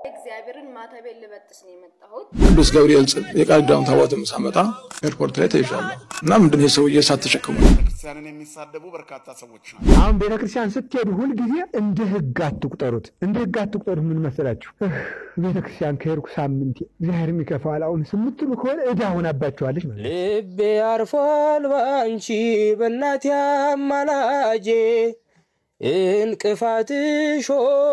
እግዚአብሔርን ማተቤን ልበጥስ ነው የመጣሁት። ቅዱስ ገብርኤል ጽ የቃል ኪዳኑን ታቦትም ሳመጣ ኤርፖርት ላይ ተይዣለሁ እና ምንድን ይህ ሰውዬ እሳት ተሸክሞ ቤተክርስቲያንን የሚሳደቡ በርካታ ሰዎች ናቸው። አሁን ቤተ ክርስቲያን ስትሄዱ ሁልጊዜ እንደ ሕግ አትቁጠሩት። እንደ ሕግ አትቁጠሩት ምን መሰላችሁ? ቤተ ክርስቲያን ከሄድኩ ሳምንቴ እግዚአብሔር የሚከፋል አሁን ስምትሉ ከሆነ ዕዳ ሆናባቸዋለች ማለት ነው። ልቤ አርፏል ባንቺ በእናቴ አማላጄ እንቅፋትሽ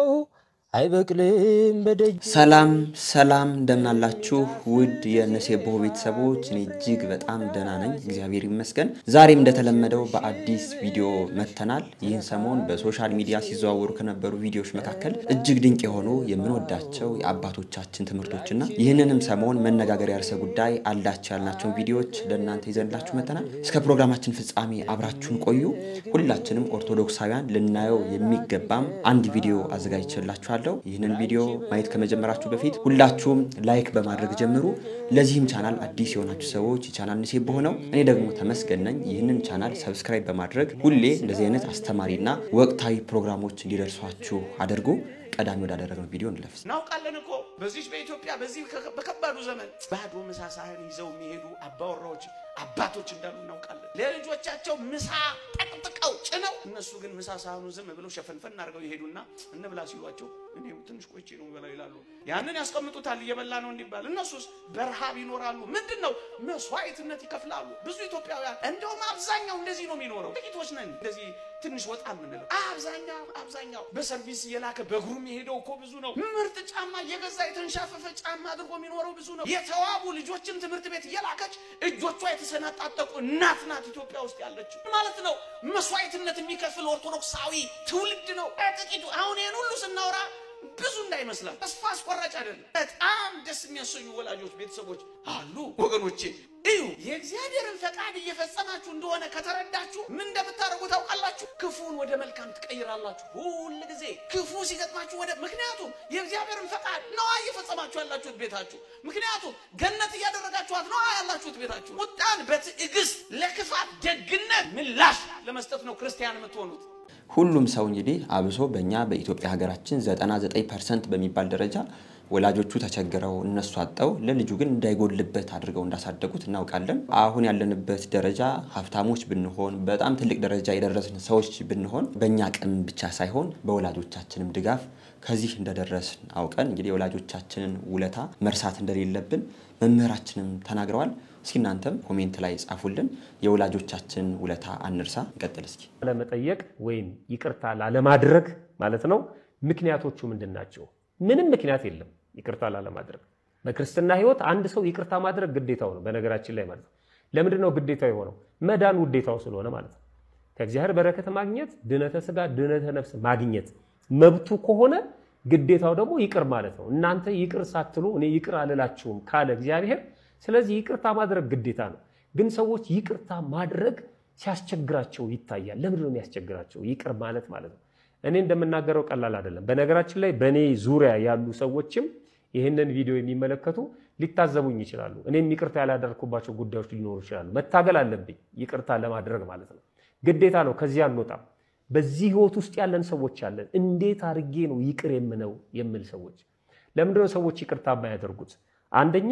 አይበቅልም በደጅ ሰላም ሰላም፣ እንደምናላችሁ ውድ የነሴቦ ቤተሰቦች፣ እኔ እጅግ በጣም ደህና ነኝ፣ እግዚአብሔር ይመስገን። ዛሬም እንደተለመደው በአዲስ ቪዲዮ መጥተናል። ይህን ሰሞን በሶሻል ሚዲያ ሲዘዋወሩ ከነበሩ ቪዲዮዎች መካከል እጅግ ድንቅ የሆኑ የምንወዳቸው የአባቶቻችን ትምህርቶችና ይህንንም ሰሞን መነጋገሪያ ርዕሰ ጉዳይ አላቸው ያልናቸውን ቪዲዮዎች ለእናንተ ይዘንላችሁ መጥተናል። እስከ ፕሮግራማችን ፍጻሜ አብራችሁን ቆዩ። ሁላችንም ኦርቶዶክሳውያን ልናየው የሚገባም አንድ ቪዲዮ አዘጋጅቼላችኋለሁ። ይህንን ቪዲዮ ማየት ከመጀመራችሁ በፊት ሁላችሁም ላይክ በማድረግ ጀምሩ። ለዚህም ቻናል አዲስ የሆናችሁ ሰዎች የቻናል ንሴ በሆነው እኔ ደግሞ ተመስገን ነኝ። ይህንን ቻናል ሰብስክራይብ በማድረግ ሁሌ እንደዚህ አይነት አስተማሪና ወቅታዊ ፕሮግራሞች እንዲደርሷችሁ አድርጉ። ቀዳሚ ወዳደረግነው ቪዲዮ እንለፍስ። እናውቃለን እኮ በዚህ በኢትዮጵያ በዚህ ከ- በከባዱ ዘመን ባዶ ምሳ ሳህን ይዘው የሚሄዱ አባወራዎች አባቶች እንዳሉ እናውቃለን። ለልጆቻቸው ምሳ ጠቅጥቀው ጭነው እነሱ ግን ምሳ ሳህኑ ዝም ብለው ሸፈንፈን አድርገው ይሄዱና እንብላ ሲሏቸው እኔ ትንሽ ቆይቼ ነው በላ ይላሉ። ያንን ያስቀምጡታል እየበላ ነው እንዲባል። እነሱስ በረሃብ ይኖራሉ። ምንድን ነው መስዋዕትነት ይከፍላሉ። ብዙ ኢትዮጵያውያን እንደውም አብዛኛው እንደዚህ ነው የሚኖረው። ጥቂቶች ነን እንደዚህ ትንሽ ወጣ የምንለው። አብዛኛው አብዛኛው በሰርቪስ እየላከ በእግሩ የሚሄደው እኮ ብዙ ነው። ምርጥ ጫማ እየገዛ የተንሻፈፈ ጫማ አድርጎ የሚኖረው ብዙ ነው። የተዋቡ ልጆችን ትምህርት ቤት እየላከች እጆቿ የተሰናጣጠቁ እናት ናት ኢትዮጵያ ውስጥ ያለችው ማለት ነው። መስዋዕትነት የሚከፍል ኦርቶዶክሳዊ ትውልድ ነው ጥቂቱ። አሁን ይህን ሁሉ ስናወራ ብዙ እንዳይመስላል። ተስፋ አስቆራጭ አይደለም። በጣም ደስ የሚያሰኙ ወላጆች፣ ቤተሰቦች አሉ ወገኖቼ። እዩ የእግዚአብሔርን ፈቃድ እየፈጸማችሁ እንደሆነ ከተረዳችሁ ምን እንደምታደርጉ ታውቃላችሁ። ክፉን ወደ መልካም ትቀይራላችሁ። ሁል ጊዜ ክፉ ሲገጥማችሁ ወደ ምክንያቱም የእግዚአብሔርን ፈቃድ ነዋ እየፈጸማችሁ ያላችሁት ቤታችሁ። ምክንያቱም ገነት እያደረጋችኋት ነዋ ያላችሁት ቤታችሁ። ቁጣን በትዕግስት ለክፋት ደግነት ምላሽ ለመስጠት ነው ክርስቲያን የምትሆኑት። ሁሉም ሰው እንግዲህ አብሶ በእኛ በኢትዮጵያ ሀገራችን 99 ፐርሰንት በሚባል ደረጃ ወላጆቹ ተቸግረው እነሱ አጠው ለልጁ ግን እንዳይጎልበት አድርገው እንዳሳደጉት እናውቃለን። አሁን ያለንበት ደረጃ ሀብታሞች ብንሆን በጣም ትልቅ ደረጃ የደረስን ሰዎች ብንሆን በእኛ አቅም ብቻ ሳይሆን በወላጆቻችንም ድጋፍ ከዚህ እንደደረስን አውቀን እንግዲህ የወላጆቻችንን ውለታ መርሳት እንደሌለብን መምህራችንም ተናግረዋል። እስኪ እናንተም ኮሜንት ላይ ጻፉልን። የወላጆቻችንን ውለታ አንርሳ። እንቀጥል እስኪ ለመጠየቅ ወይም ይቅርታ ላለማድረግ ማለት ነው። ምክንያቶቹ ምንድን ናቸው? ምንም ምክንያት የለም ይቅርታ ላለማድረግ። በክርስትና ሕይወት አንድ ሰው ይቅርታ ማድረግ ግዴታው ነው። በነገራችን ላይ ማለት ነው። ለምንድን ነው ግዴታው የሆነው? መዳን ውዴታው ስለሆነ ማለት ነው። ከእግዚአብሔር በረከት ማግኘት፣ ድነተ ስጋ ድነተ ነፍስ ማግኘት መብቱ ከሆነ ግዴታው ደግሞ ይቅር ማለት ነው። እናንተ ይቅር ሳትሉ እኔ ይቅር አልላችሁም ካለ እግዚአብሔር፣ ስለዚህ ይቅርታ ማድረግ ግዴታ ነው። ግን ሰዎች ይቅርታ ማድረግ ሲያስቸግራቸው ይታያል። ለምንድን ነው የሚያስቸግራቸው? ይቅር ማለት ማለት ነው። እኔ እንደምናገረው ቀላል አይደለም። በነገራችን ላይ በእኔ ዙሪያ ያሉ ሰዎችም ይህንን ቪዲዮ የሚመለከቱ ሊታዘቡኝ ይችላሉ። እኔም ይቅርታ ያላደረኩባቸው ጉዳዮች ሊኖሩ ይችላሉ። መታገል አለብኝ ይቅርታ ለማድረግ ማለት ነው። ግዴታ ነው። ከዚህ አንወጣም። በዚህ ህይወት ውስጥ ያለን ሰዎች አለን። እንዴት አድርጌ ነው ይቅር የምነው የምል ሰዎች። ለምንድነው ሰዎች ይቅርታ የማያደርጉት? አንደኛ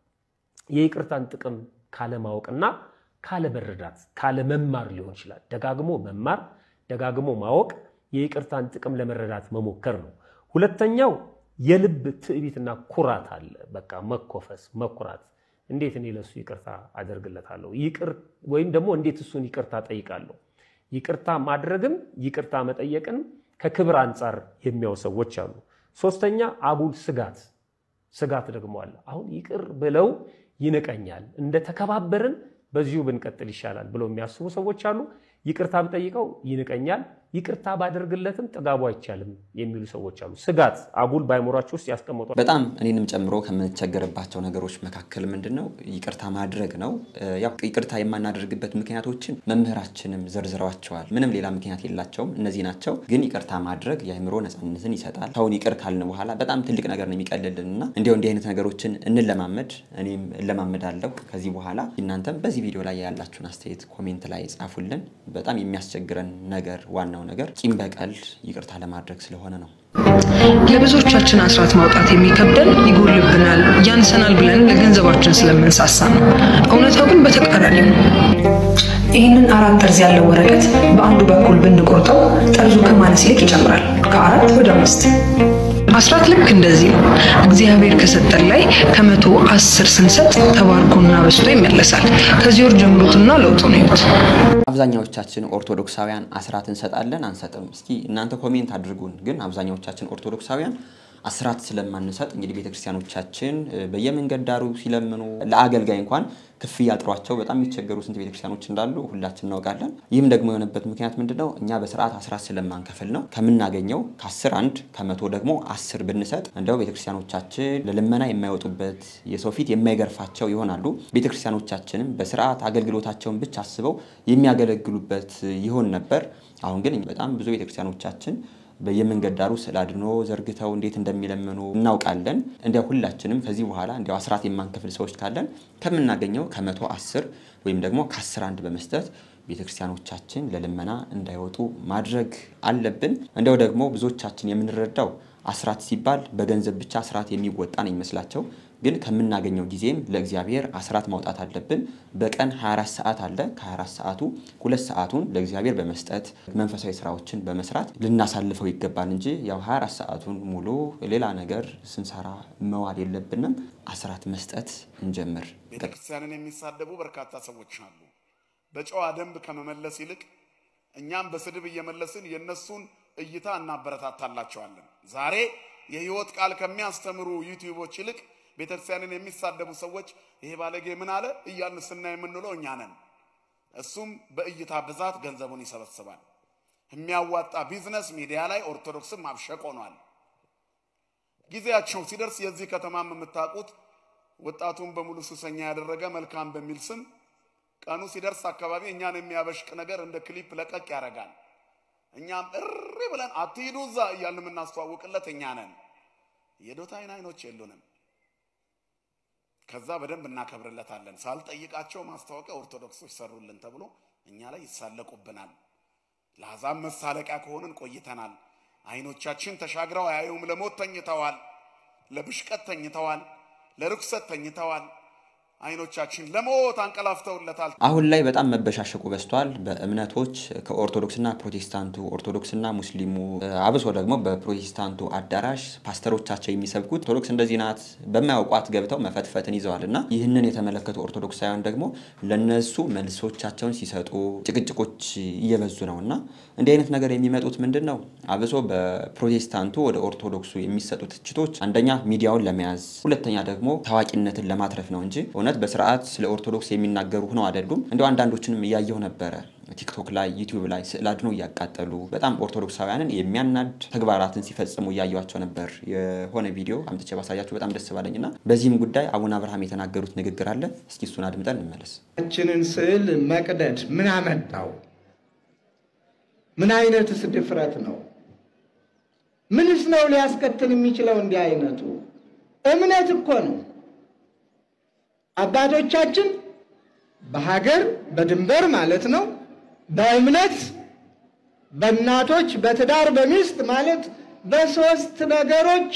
የይቅርታን ጥቅም ካለማወቅና ካለመረዳት ካለመማር ሊሆን ይችላል። ደጋግሞ መማር፣ ደጋግሞ ማወቅ፣ የይቅርታን ጥቅም ለመረዳት መሞከር ነው። ሁለተኛው የልብ ትዕቢትና ኩራት አለ። በቃ መኮፈስ፣ መኩራት። እንዴት እኔ ለሱ ይቅርታ አደርግለታለሁ ይቅር ወይም ደግሞ እንዴት እሱን ይቅርታ ጠይቃለሁ። ይቅርታ ማድረግም ይቅርታ መጠየቅንም ከክብር አንጻር የሚያዩ ሰዎች አሉ። ሶስተኛ አጉል ስጋት ስጋት ደግሞ አለ። አሁን ይቅር ብለው ይንቀኛል፣ እንደተከባበርን በዚሁ ብንቀጥል ይሻላል ብለው የሚያስቡ ሰዎች አሉ። ይቅርታ ብጠይቀው ይንቀኛል፣ ይቅርታ ባደርግለትም ጥጋቡ አይቻልም የሚሉ ሰዎች አሉ። ስጋት አጉል በአይምሯቸው ውስጥ ያስቀመጧል። በጣም እኔንም ጨምሮ ከምንቸገርባቸው ነገሮች መካከል ምንድን ነው ይቅርታ ማድረግ ነው። ያው ይቅርታ የማናደርግበት ምክንያቶችን መምህራችንም ዘርዝረዋቸዋል። ምንም ሌላ ምክንያት የላቸውም፣ እነዚህ ናቸው። ግን ይቅርታ ማድረግ የአእምሮ ነፃነትን ይሰጣል። ሰውን ይቅር ካልን በኋላ በጣም ትልቅ ነገር ነው የሚቀልልን እና እንዲያው እንዲህ አይነት ነገሮችን እንለማመድ። እኔም እለማመዳለሁ ከዚህ በኋላ። እናንተም በዚህ ቪዲዮ ላይ ያላችሁን አስተያየት ኮሜንት ላይ ጻፉልን። በጣም የሚያስቸግረን ነገር ዋናው ዋናው ነገር ቂም በቀል ይቅርታ ለማድረግ ስለሆነ ነው። ለብዙዎቻችን አስራት ማውጣት የሚከብደን ይጎልብናል፣ ያንሰናል ብለን ለገንዘባችን ስለምንሳሳ ነው። እውነታው ግን በተቃራኒ ነው። ይህንን አራት ጠርዝ ያለው ወረቀት በአንዱ በኩል ብንቆርጠው ጠርዙ ከማነስ ይልቅ ይጨምራል፣ ከአራት ወደ አምስት። አስራት ልክ እንደዚህ ነው። እግዚአብሔር ከሰጠን ላይ ከመቶ አስር ስንሰጥ ተባርኮና በስቶ ይመለሳል። ከዚህ ወር ጀምሩትና ለውጡን እዩት። አብዛኛዎቻችን ኦርቶዶክሳውያን አስራት እንሰጣለን አንሰጥም? እስኪ እናንተ ኮሜንት አድርጉን። ግን አብዛኛዎቻችን ኦርቶዶክሳውያን አስራት ስለማንሰጥ እንግዲህ ቤተክርስቲያኖቻችን በየመንገድ ዳሩ ሲለምኑ ለአገልጋይ እንኳን ክፍያ ጥሯቸው በጣም የሚቸገሩ ስንት ቤተክርስቲያኖች እንዳሉ ሁላችን እናውቃለን። ይህም ደግሞ የሆነበት ምክንያት ምንድነው? እኛ በስርዓት አስራት ስለማንከፍል ነው። ከምናገኘው ከአስር አንድ ከመቶ ደግሞ አስር ብንሰጥ እንደው ቤተክርስቲያኖቻችን ለልመና የማይወጡበት የሰው ፊት የማይገርፋቸው ይሆናሉ። ቤተክርስቲያኖቻችንም በስርዓት አገልግሎታቸውን ብቻ አስበው የሚያገለግሉበት ይሆን ነበር። አሁን ግን በጣም ብዙ ቤተክርስቲያኖቻችን በየመንገድ ዳሩ ስዕል አድኖ ዘርግተው እንዴት እንደሚለምኑ እናውቃለን። እንዲያው ሁላችንም ከዚህ በኋላ እንዲያው አስራት የማንከፍል ሰዎች ካለን ከምናገኘው ከመቶ አስር ወይም ደግሞ ከአስር አንድ በመስጠት ቤተክርስቲያኖቻችን ለልመና እንዳይወጡ ማድረግ አለብን። እንዲያው ደግሞ ብዙዎቻችን የምንረዳው አስራት ሲባል በገንዘብ ብቻ አስራት የሚወጣ ነው ይመስላቸው። ግን ከምናገኘው ጊዜም ለእግዚአብሔር አስራት ማውጣት አለብን። በቀን 24 ሰዓት አለ። ከ24 ሰዓቱ ሁለት ሰዓቱን ለእግዚአብሔር በመስጠት መንፈሳዊ ስራዎችን በመስራት ልናሳልፈው ይገባል እንጂ ያው 24 ሰዓቱን ሙሉ ሌላ ነገር ስንሰራ መዋል የለብንም። አስራት መስጠት እንጀምር። ቤተክርስቲያንን የሚሳደቡ በርካታ ሰዎች አሉ። በጨዋ ደንብ ከመመለስ ይልቅ እኛም በስድብ እየመለስን የእነሱን እይታ እናበረታታላቸዋለን። ዛሬ የህይወት ቃል ከሚያስተምሩ ዩቲዩቦች ይልቅ ቤተክርስቲያንን የሚሳደቡ ሰዎች ይሄ ባለጌ ምን አለ እያልን ስናይ የምንለው እኛ ነን። እሱም በእይታ ብዛት ገንዘቡን ይሰበስባል። የሚያዋጣ ቢዝነስ ሚዲያ ላይ ኦርቶዶክስም ማብሸቅ ሆኗል። ጊዜያቸው ሲደርስ የዚህ ከተማም የምታውቁት ወጣቱን በሙሉ ሱሰኛ ያደረገ መልካም በሚል ስም ቀኑ ሲደርስ አካባቢ እኛን የሚያበሽቅ ነገር እንደ ክሊፕ ለቀቅ ያደርጋል። እኛም እሪ ብለን አትሂዱ እዛ እያልን የምናስተዋውቅለት እኛ ነን። የዶታይን አይኖች የሉንም። ከዛ በደንብ እናከብርለታለን። ሳልጠይቃቸው ማስታወቂያ ኦርቶዶክሶች ሰሩልን ተብሎ እኛ ላይ ይሳለቁብናል። ለአሕዛብ መሳለቂያ ከሆንን ቆይተናል። አይኖቻችን ተሻግረው አያዩም። ለሞት ተኝተዋል፣ ለብሽቀት ተኝተዋል፣ ለርኩሰት ተኝተዋል። አይኖቻችን ለሞት አንቀላፍተውለታል። አሁን ላይ በጣም መበሻሸቁ በዝቷል። በእምነቶች ከኦርቶዶክስና ፕሮቴስታንቱ፣ ኦርቶዶክስና ሙስሊሙ፣ አብሶ ደግሞ በፕሮቴስታንቱ አዳራሽ ፓስተሮቻቸው የሚሰብኩት ኦርቶዶክስ እንደዚህ ናት በማያውቋት ገብተው መፈትፈትን ይዘዋል እና ይህንን የተመለከቱ ኦርቶዶክሳውያን ደግሞ ለነሱ መልሶቻቸውን ሲሰጡ ጭቅጭቆች እየበዙ ነው እና እንዲህ አይነት ነገር የሚመጡት ምንድን ነው? አብሶ በፕሮቴስታንቱ ወደ ኦርቶዶክሱ የሚሰጡ ትችቶች አንደኛ ሚዲያውን ለመያዝ፣ ሁለተኛ ደግሞ ታዋቂነትን ለማትረፍ ነው እንጂ እውነት በስርዓት ስለ ኦርቶዶክስ የሚናገሩ ሆነው አይደሉም። እንዲ አንዳንዶችንም እያየሁ ነበረ ቲክቶክ ላይ ዩቲዩብ ላይ ስዕል አድኖ እያቃጠሉ በጣም ኦርቶዶክሳውያንን የሚያናድ ተግባራትን ሲፈጽሙ እያየኋቸው ነበር። የሆነ ቪዲዮ አምጥቼ ባሳያችሁ በጣም ደስ ባለኝ እና በዚህም ጉዳይ አቡነ አብርሃም የተናገሩት ንግግር አለ። እስኪ እሱን አድምጠን እንመለስ። ችንን ስዕል መቅደድ ምን አመጣው? ምን አይነትስ ድፍረት ነው? ምንስ ነው ሊያስከትል የሚችለው? እንዲህ አይነቱ እምነት እኮ ነው። አባቶቻችን በሀገር በድንበር ማለት ነው በእምነት በእናቶች በትዳር በሚስት ማለት በሶስት ነገሮች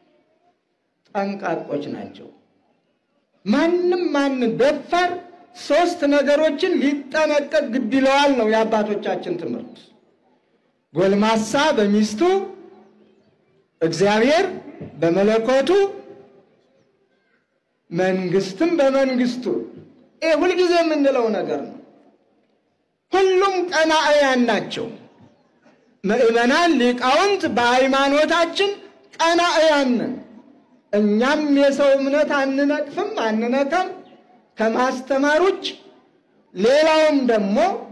ጠንቃቆች ናቸው። ማንም ማንም ደፋር ሶስት ነገሮችን ሊጠነቀቅ ግድ ይለዋል ነው የአባቶቻችን ትምህርት። ጎልማሳ በሚስቱ፣ እግዚአብሔር በመለኮቱ መንግስትም በመንግስቱ። ይህ ሁልጊዜ የምንለው ነገር ነው። ሁሉም ቀናእያን ናቸው። ምእመናን ሊቃውንት በሃይማኖታችን ቀናእያን ነን። እኛም የሰው እምነት አንነቅፍም፣ አንነካም ከማስተማር ውጭ። ሌላውም ደግሞ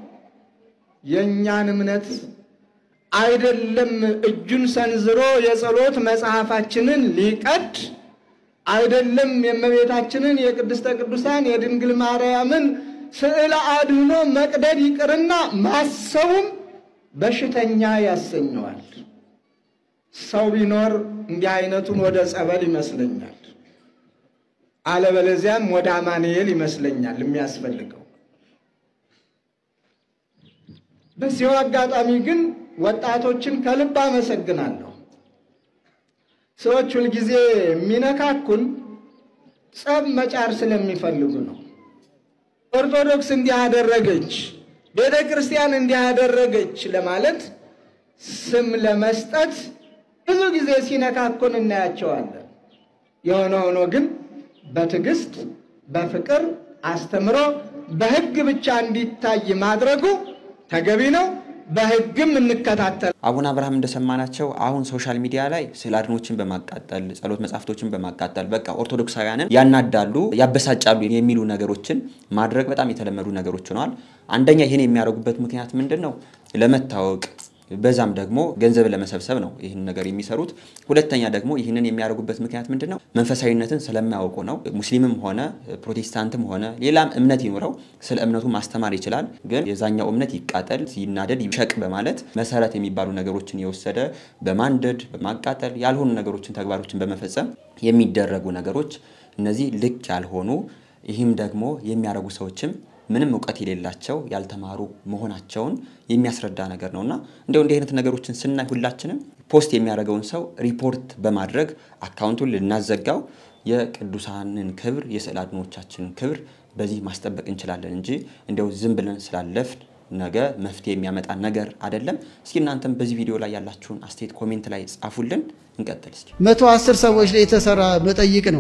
የእኛን እምነት አይደለም እጁን ሰንዝሮ የጸሎት መጽሐፋችንን ሊቀድ አይደለም የእመቤታችንን የቅድስተ ቅዱሳን የድንግል ማርያምን ስዕለ አድኅኖ መቅደድ ይቅርና ማሰቡም በሽተኛ ያሰኘዋል። ሰው ቢኖር እንዲህ አይነቱን ወደ ጸበል ይመስለኛል፣ አለበለዚያም ወደ አማኑኤል ይመስለኛል የሚያስፈልገው። በዚሁ አጋጣሚ ግን ወጣቶችን ከልብ አመሰግናለሁ። ሰዎች ሁልጊዜ የሚነካኩን ጸብ መጫር ስለሚፈልጉ ነው። ኦርቶዶክስ እንዲህ አደረገች፣ ቤተ ክርስቲያን እንዲህ አደረገች ለማለት ስም ለመስጠት ብዙ ጊዜ ሲነካኩን እናያቸዋለን። የሆነ ሆኖ ግን በትዕግስት በፍቅር አስተምሮ በሕግ ብቻ እንዲታይ ማድረጉ ተገቢ ነው። በሕግም እንከታተል። አቡነ አብርሃም እንደሰማናቸው አሁን ሶሻል ሚዲያ ላይ ስዕል አድኖችን በማቃጠል ጸሎት መጻሕፍቶችን በማቃጠል በቃ ኦርቶዶክሳውያንን ያናዳሉ፣ ያበሳጫሉ የሚሉ ነገሮችን ማድረግ በጣም የተለመዱ ነገሮች ሆነዋል። አንደኛ ይህን የሚያደርጉበት ምክንያት ምንድን ነው? ለመታወቅ በዛም ደግሞ ገንዘብ ለመሰብሰብ ነው ይህን ነገር የሚሰሩት። ሁለተኛ ደግሞ ይህንን የሚያደርጉበት ምክንያት ምንድን ነው? መንፈሳዊነትን ስለማያውቁ ነው። ሙስሊምም ሆነ ፕሮቴስታንትም ሆነ ሌላም እምነት ይኑረው ስለ እምነቱ ማስተማር ይችላል። ግን የዛኛው እምነት ይቃጠል፣ ይናደድ፣ ይሸቅ በማለት መሰረት የሚባሉ ነገሮችን የወሰደ በማንደድ በማቃጠል ያልሆኑ ነገሮችን ተግባሮችን በመፈጸም የሚደረጉ ነገሮች እነዚህ ልክ ያልሆኑ ይህም ደግሞ የሚያደርጉ ሰዎችም ምንም እውቀት የሌላቸው ያልተማሩ መሆናቸውን የሚያስረዳ ነገር ነው እና እንዲያው እንዲህ አይነት ነገሮችን ስናይ ሁላችንም ፖስት የሚያደርገውን ሰው ሪፖርት በማድረግ አካውንቱን ልናዘጋው የቅዱሳንን ክብር የስዕል አድኖቻችንን ክብር በዚህ ማስጠበቅ እንችላለን እንጂ እንዲያው ዝም ብለን ስላለፍን ነገ መፍትሄ የሚያመጣ ነገር አይደለም። እስኪ እናንተም በዚህ ቪዲዮ ላይ ያላችሁን አስተያየት ኮሜንት ላይ ጻፉልን። እንቀጥል እስኪ። መቶ አስር ሰዎች ላይ የተሰራ መጠይቅ ነው።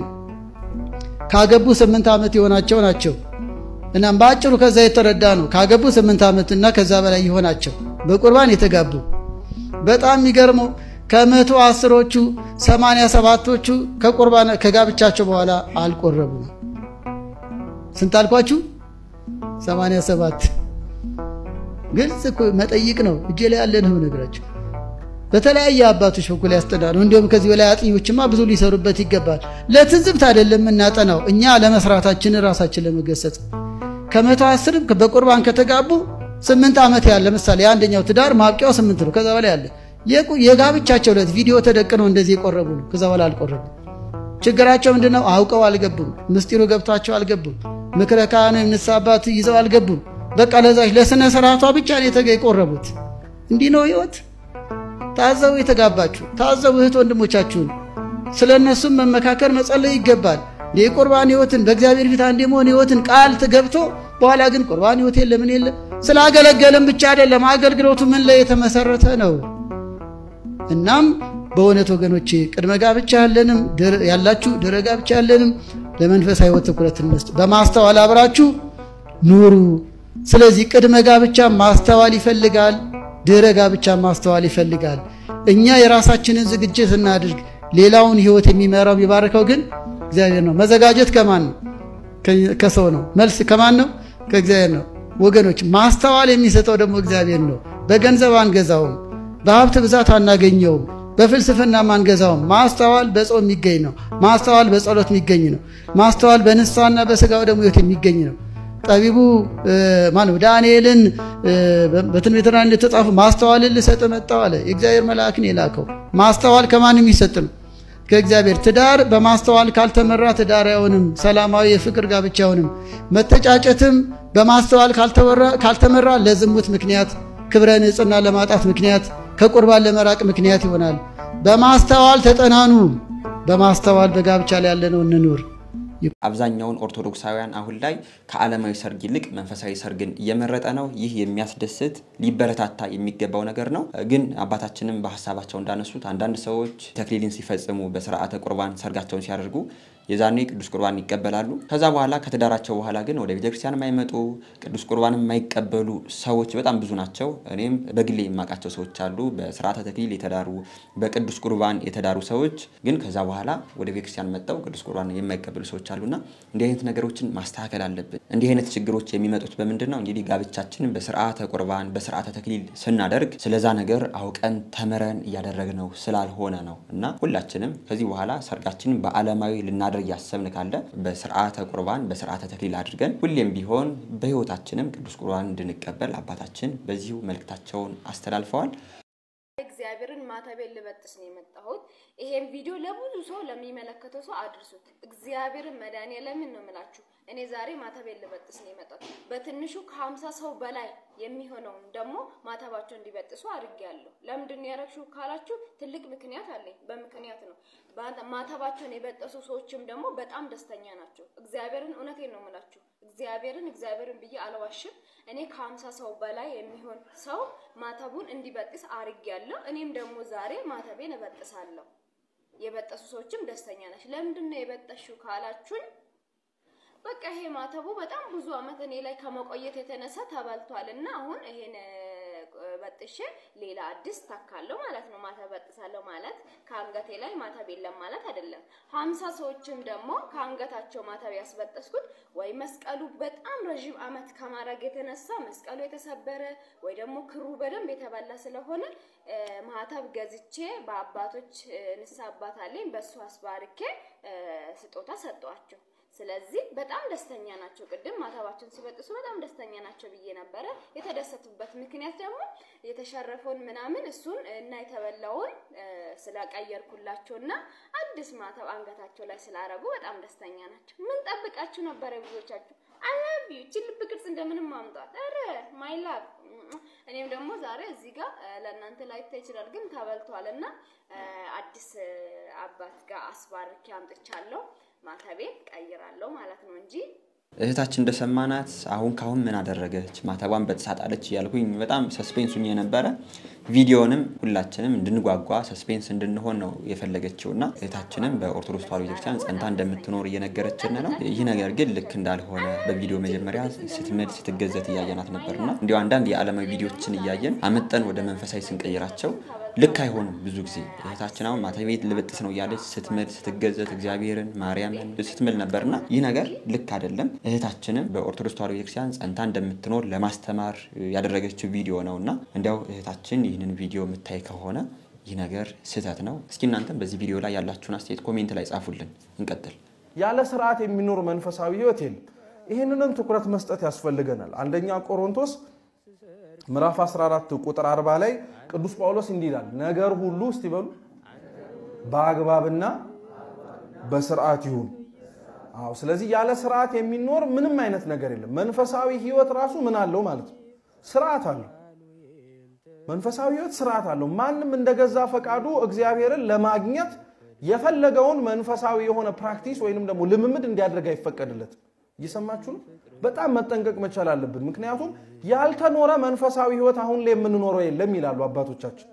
ካገቡ ስምንት ዓመት የሆናቸው ናቸው። እናም በአጭሩ ከዛ የተረዳ ነው። ካገቡ ስምንት ዓመት እና ከዛ በላይ የሆናቸው በቁርባን የተጋቡ በጣም የሚገርመው ከመቶ አስሮቹ ሰማንያ ሰባቶቹ ከቁርባን ከጋብቻቸው በኋላ አልቆረቡም። ስንት አልኳችሁ? ሰማንያ ሰባት ግልጽ እኮ መጠይቅ ነው። እጄ ላይ ያለ ነው ነገራቸው። በተለያየ አባቶች በኩል ያስጠና ነው። እንዲሁም ከዚህ በላይ አጥኞችማ ብዙ ሊሰሩበት ይገባል። ለትዝብት አይደለም የምናጠናው እኛ ለመስራታችን ራሳችን ለመገሰጽ ከመቶ አስርም በቁርባን ከተጋቡ ስምንት ዓመት ያለ ለምሳሌ የአንደኛው ትዳር ማብቂያው ስምንት ነው። ከዛ በላይ ያለ የጋብቻቸው ዕለት ቪዲዮ ተደቅነው እንደዚህ የቆረቡ ነው። ከዛ በላይ አልቆረቡ። ችግራቸው ምንድን ነው? አውቀው አልገቡም። ምስጢሩ ገብቷቸው አልገቡም። ምክረ ካህኑ የንስሐ አባት ይዘው አልገቡም። በቃ ለዛች ለስነ ስርዓቷ ብቻ ነው የተገ የቆረቡት። እንዲህ ነው ህይወት። ታዘቡ፣ የተጋባችሁ ታዘቡ እህት ወንድሞቻችሁን። ስለ እነሱም መመካከር መጸለይ ይገባል። የቁርባን ህይወትን በእግዚአብሔር ፊት አንድ የመሆን ህይወትን ቃል ገብቶ በኋላ ግን ቁርባን ህይወት የለ ምን የለ ስላገለገለም ብቻ አይደለም አገልግሎቱ ምን ላይ የተመሰረተ ነው። እናም በእውነት ወገኖቼ ቅድመ ጋብቻ ያለንም ያላችሁ ድረ ጋብቻ ያለንም ለመንፈሳዊ ህይወት ትኩረት እንስጥ። በማስተዋል አብራችሁ ኑሩ። ስለዚህ ቅድመ ጋብቻ ማስተዋል ይፈልጋል። ድረ ጋብቻ ማስተዋል ይፈልጋል። እኛ የራሳችንን ዝግጅት እናድርግ። ሌላውን ህይወት የሚመራው የሚባርከው ግን እግዚአብሔር ነው። መዘጋጀት ከማን ነው? ከሰው ነው። መልስ ከማን ነው? ከእግዚአብሔር ነው። ወገኖች ማስተዋል የሚሰጠው ደግሞ እግዚአብሔር ነው። በገንዘብ አንገዛውም፣ በሀብት ብዛት አናገኘውም፣ በፍልስፍናም አንገዛውም። ማስተዋል በጾም የሚገኝ ነው። ማስተዋል በጸሎት የሚገኝ ነው። ማስተዋል በንስሐና በስጋው ደግሞ ህይወት የሚገኝ ነው። ጠቢቡ ማነው ዳንኤልን በትንቢተ ዳንኤል እንደተጻፈ ማስተዋልን ልሰጥ መጣሁ አለ። የእግዚአብሔር መልአክን የላከው ማስተዋል ከማንም የሚሰጥ ነው ከእግዚአብሔር። ትዳር በማስተዋል ካልተመራ ትዳር አይሆንም፣ ሰላማዊ የፍቅር ጋብቻ አይሆንም። መተጫጨትም በማስተዋል ካልተመራ ለዝሙት ምክንያት፣ ክብረ ንጽሕና ለማጣት ምክንያት፣ ከቁርባን ለመራቅ ምክንያት ይሆናል። በማስተዋል ተጠናኑ። በማስተዋል በጋብቻ ላይ ያለነው እንኑር። አብዛኛውን ኦርቶዶክሳውያን አሁን ላይ ከዓለማዊ ሰርግ ይልቅ መንፈሳዊ ሰርግን እየመረጠ ነው። ይህ የሚያስደስት ሊበረታታ የሚገባው ነገር ነው። ግን አባታችንም በሀሳባቸው እንዳነሱት አንዳንድ ሰዎች ተክሊልን ሲፈጽሙ በስርዓተ ቁርባን ሰርጋቸውን ሲያደርጉ የዛኔ ቅዱስ ቁርባን ይቀበላሉ። ከዛ በኋላ ከትዳራቸው በኋላ ግን ወደ ቤተክርስቲያን የማይመጡ ቅዱስ ቁርባን የማይቀበሉ ሰዎች በጣም ብዙ ናቸው። እኔም በግሌ የማውቃቸው ሰዎች አሉ። በስርዓተ ተክሊል የተዳሩ በቅዱስ ቁርባን የተዳሩ ሰዎች ግን ከዛ በኋላ ወደ ቤተክርስቲያን መጥተው ቅዱስ ቁርባን የማይቀበሉ ሰዎች አሉና እንዲህ አይነት ነገሮችን ማስተካከል አለብን። እንዲህ አይነት ችግሮች የሚመጡት በምንድን ነው? እንግዲህ ጋብቻችንን በስርዓተ ቁርባን በስርዓተ ተክሊል ስናደርግ ስለዛ ነገር አውቀን ተምረን እያደረግነው ስላልሆነ ነው እና ሁላችንም ከዚህ በኋላ ሰርጋችንን በዓለማዊ ልናደርግ እያሰብን ካለ በስርዓተ ቁርባን በስርዓተ ተክሊል አድርገን ሁሌም ቢሆን በህይወታችንም ቅዱስ ቁርባን እንድንቀበል አባታችን በዚሁ መልእክታቸውን አስተላልፈዋል። እግዚአብሔርን ማተቤን ልበጥስ ነው የመጣሁት። ይሄን ቪዲዮ ለብዙ ሰው ለሚመለከተው ሰው አድርሱት። እግዚአብሔርን መድኃኒዓለምን ነው የምላችሁ። እኔ ዛሬ ማተቤን ልበጥስ ነው የመጣሁት። በትንሹ ከሀምሳ ሰው በላይ የሚሆነውን ደግሞ ማተባቸው እንዲበጥሱ አድርጌያለሁ። ለምንድን ነው ያደረግሽው ካላችሁ ትልቅ ምክንያት አለኝ። በምክንያት ነው ማተባቸውን የበጠሱ ሰዎችም ደግሞ በጣም ደስተኛ ናቸው። እግዚአብሔርን እውነቴን ነው የምላችሁ። እግዚአብሔርን እግዚአብሔርን ብዬ አልዋሽም። እኔ ከሀምሳ ሰው በላይ የሚሆን ሰው ማተቡን እንዲበጥስ አድርጌያለሁ። እኔም ደግሞ ዛሬ ማተቤን እበጥሳለሁ። የበጠሱ ሰዎችም ደስተኛ ነች። ለምንድን ነው የበጠሽው ካላችሁኝ በቃ ይሄ ማተቡ በጣም ብዙ አመት እኔ ላይ ከመቆየት የተነሳ ተበልቷል እና አሁን ይሄን በጥሼ ሌላ አዲስ ታካለሁ ማለት ነው። ማተብ በጥሳለሁ ማለት ከአንገቴ ላይ ማተብ የለም ማለት አይደለም። ሀምሳ ሰዎችም ደግሞ ከአንገታቸው ማተብ ያስበጠስኩት ወይ መስቀሉ በጣም ረዥም አመት ከማድረግ የተነሳ መስቀሉ የተሰበረ ወይ ደግሞ ክሩ በደንብ የተበላ ስለሆነ ማተብ ገዝቼ በአባቶች ንስሐ አባት አለኝ በእሱ አስባርኬ ስጦታ ሰጠዋቸው። ስለዚህ በጣም ደስተኛ ናቸው። ቅድም ማተባቸውን ሲበጥሱ በጣም ደስተኛ ናቸው ብዬ ነበረ። የተደሰቱበት ምክንያት ደግሞ የተሸረፈውን ምናምን እሱን እና የተበላውን ስለቀየርኩላቸው እና አዲስ ማተብ አንገታቸው ላይ ስላረጉ በጣም ደስተኛ ናቸው። ምን ጠብቃችሁ ነበረ ብዙዎቻችሁ? አላቢ እቺ ልብ ቅርጽ እንደምንም ማምጣት ኧረ ማይ ላቭ እኔም ደግሞ ዛሬ እዚህ ጋር ለእናንተ ላይታ ይችላል፣ ግን ተበልቷል እና አዲስ አባት ጋር አስባርኬ አምጥቻለሁ። ማተቤን ቀይራለሁ ማለት ነው እንጂ እህታችን እንደሰማናት አሁን ካሁን ምን አደረገች ማተቧን በተሳጣለች እያልኩኝ በጣም ሰስፔንሱኝ የነበረ ቪዲዮንም ሁላችንም እንድንጓጓ ሰስፔንስ እንድንሆን ነው የፈለገችው እና እህታችንም በኦርቶዶክስ ተዋሕዶ ቤተክርስቲያን ጸንታ እንደምትኖር እየነገረችን ነው። ይህ ነገር ግን ልክ እንዳልሆነ በቪዲዮ መጀመሪያ ስትምል ስትገዘት እያየናት ነበርና እንዲሁ አንዳንድ የዓለማዊ ቪዲዮችን እያየን አመጠን ወደ መንፈሳዊ ስንቀይራቸው ልክ አይሆኑም። ብዙ ጊዜ እህታችን አሁን ማተቤ ልበጥስ ነው እያለች ስትምል ስትገዘት እግዚአብሔርን ማርያምን ስትምል ነበርና ይህ ነገር ልክ አይደለም። እህታችንም በኦርቶዶክስ ተዋሕዶ ቤተክርስቲያን ጸንታ እንደምትኖር ለማስተማር ያደረገችው ቪዲዮ ነው እና እንዲያው እህታችን ይህንን ቪዲዮ የምታይ ከሆነ ይህ ነገር ስህተት ነው። እስኪ እናንተም በዚህ ቪዲዮ ላይ ያላችሁን አስተያየት ኮሜንት ላይ ጻፉልን። እንቀጥል። ያለ ስርዓት የሚኖር መንፈሳዊ ህይወት የለም። ይህንንም ትኩረት መስጠት ያስፈልገናል። አንደኛ ቆሮንቶስ ምዕራፍ 14 ቁጥር 40 ላይ ቅዱስ ጳውሎስ እንዲህ ይላል፣ ነገር ሁሉ እስቲ በሉ በአግባብና በስርዓት ይሁን። አዎ፣ ስለዚህ ያለ ስርዓት የሚኖር ምንም አይነት ነገር የለም። መንፈሳዊ ህይወት ራሱ ምን አለው ማለት ነው? ስርዓት አለው። መንፈሳዊ ህይወት ስርዓት አለው። ማንም እንደገዛ ፈቃዱ እግዚአብሔርን ለማግኘት የፈለገውን መንፈሳዊ የሆነ ፕራክቲስ ወይንም ደግሞ ልምምድ እንዲያደርግ አይፈቀድለትም። እየሰማችሁ ነው። በጣም መጠንቀቅ መቻል አለብን። ምክንያቱም ያልተኖረ መንፈሳዊ ህይወት አሁን ላይ የምንኖረው የለም ይላሉ አባቶቻችን።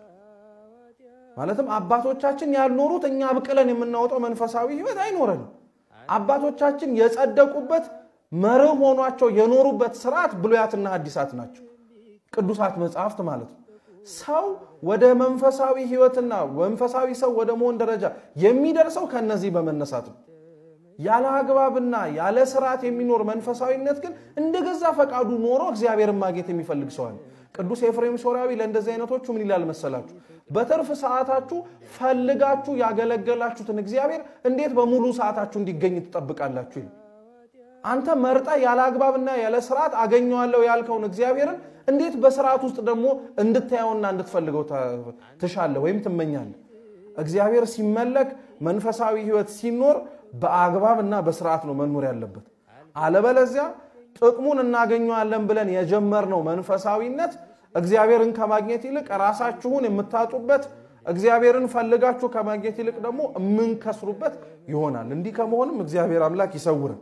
ማለትም አባቶቻችን ያልኖሩት እኛ ብቅለን የምናወጣው መንፈሳዊ ህይወት አይኖረንም። አባቶቻችን የጸደቁበት መርህ ሆኗቸው የኖሩበት ስርዓት ብሉያትና ሐዲሳት ናቸው፣ ቅዱሳት መጽሐፍት ማለት ነው። ሰው ወደ መንፈሳዊ ህይወትና መንፈሳዊ ሰው ወደ መሆን ደረጃ የሚደርሰው ከነዚህ በመነሳት ነው። ያለ አግባብና ያለ ስርዓት የሚኖር መንፈሳዊነት ግን እንደገዛ ፈቃዱ ኖሮ እግዚአብሔርን ማግኘት የሚፈልግ ሰው አለ። ቅዱስ ኤፍሬም ሶርያዊ ለእንደዚህ አይነቶቹ ምን ይላል መሰላችሁ? በትርፍ ሰዓታችሁ ፈልጋችሁ ያገለገላችሁትን እግዚአብሔር እንዴት በሙሉ ሰዓታችሁ እንዲገኝ ትጠብቃላችሁ? ይላል። አንተ መርጠ ያለ አግባብና ያለ ስርዓት አገኘዋለሁ ያልከውን እግዚአብሔርን እንዴት በስርዓት ውስጥ ደግሞ እንድታየውና እንድትፈልገው ትሻለህ ወይም ትመኛለህ? እግዚአብሔር ሲመለክ መንፈሳዊ ህይወት ሲኖር በአግባብ እና በስርዓት ነው መኖር ያለበት። አለበለዚያ ጥቅሙን እናገኘዋለን ብለን የጀመርነው መንፈሳዊነት እግዚአብሔርን ከማግኘት ይልቅ ራሳችሁን የምታጡበት፣ እግዚአብሔርን ፈልጋችሁ ከማግኘት ይልቅ ደግሞ የምንከስሩበት ይሆናል። እንዲህ ከመሆንም እግዚአብሔር አምላክ ይሰውርን።